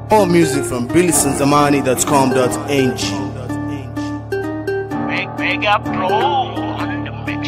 All music from billisonzamani.com.ng. Meg- Mega Pro on the mix.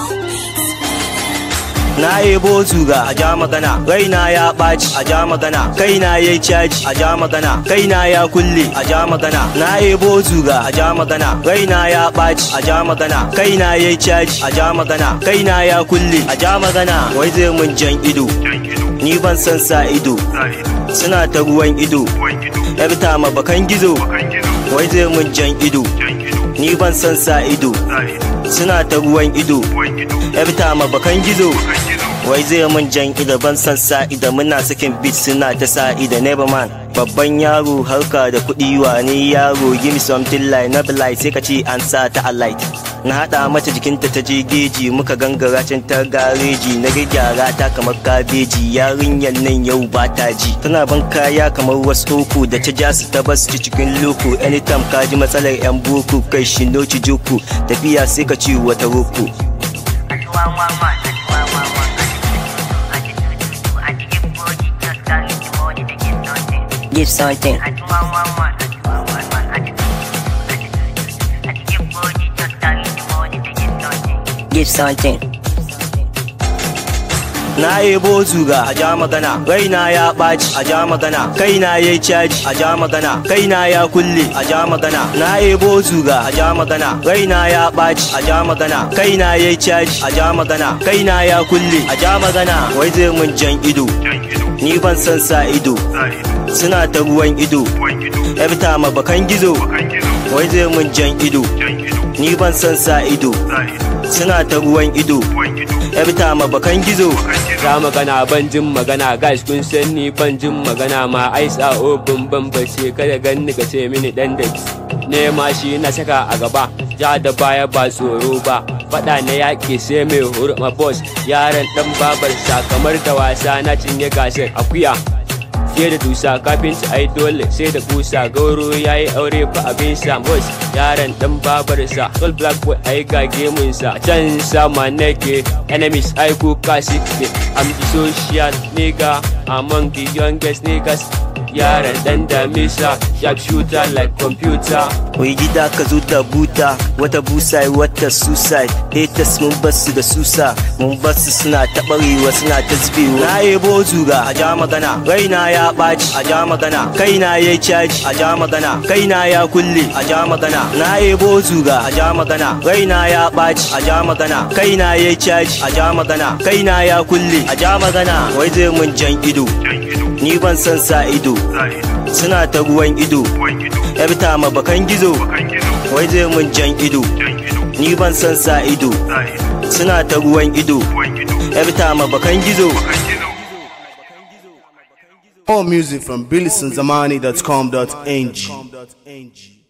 Na ebo zuga a ja magana, raina ya ɓaci a ja magana, kaina ya caji a ja magana, kaina ya kulle a ja magana. Na ebo zuga a ja magana, raina ya ɓaci a ja magana, kaina ya caji a ja magana, kaina ya kulle a ja magana. Wai zai mun jan ido, ni ban san sa ido, suna ta ruwan ido, yar tama bakan gizo, wai zai mun jan ido, ni ban san sa ido, suna ta ruwan ido, yar tama bakan gizo. wai zai mun jan ida ban san sa ida muna sakin beat suna ta sa ida never man babban yaro harka da kuɗi wani yaro give me something like na like sai ka ce an sa ta a light na haɗa mata jikinta ta je geji muka gangara can ta gareji na gyara ta kamar kabeji yarinyar nan yau ba ta ji tana ban kaya kamar wasu uku da ta ja su ta basu cikin loko anytime ka ji matsalar yan boko kai shi noci joko tafiya sai ka ci wata roko Give something. Give something. Na ebo zuga a ja magana, raina ya ɓaci a ja magana, kaina ya caji a ja magana, kaina ya kulle a ja magana. Na ebo zuga a ja magana, raina ya ɓaci a ja magana, kaina ya caji a ja magana, kaina ya kulle a ja magana. Wai zai mun jan ido, ni ban san sa ido, suna ta ruwan ido, yar tama bakan gizo, wai zai mun jan ido, ni ban san sa ido, suna ta ruwan ido, yar tama bakan gizo. Za magana ban jin magana guys kun san ni ban jin magana ma ai sa obin ban bace kada ganni ka ce mini dan da nema shi na saka a gaba ja da baya ba tsoro ba fada na yaƙi sai mai hurma boss yaran dan babar sa kamar da wasa na cinye gasar akuya fiye da dusa kafin su ai dole sai da kusa gauro ya yi aure fa abin sa boss yaran dan babarsa sol black boy ai ga gemunsa can sama nake enemies ai kuka suke i'm the social nigga among the youngest niggas yaran dan damisa sharp shooter like computer Wai gida ka zo da buta wata busa wata suicide haters mun basu da susa mun basu suna taɓarewa suna ta zubewa na ebo zuga a ja magana raina ya ɓaci a ja magana kaina ya caji a ja magana kaina ya kulle a ja magana na ebo zuga a ja magana raina ya ɓaci a ja magana kaina ya caji a ja magana kaina ya kulle a ja magana wai zai mun jan ido ni ban san sa ido suna ta ruwan ido yar tama bakan gizo wai zai mun jan ido ni ban san sa ido suna ta ruwan ido yar tama bakan gizo All music from billisonzamani.com.ng.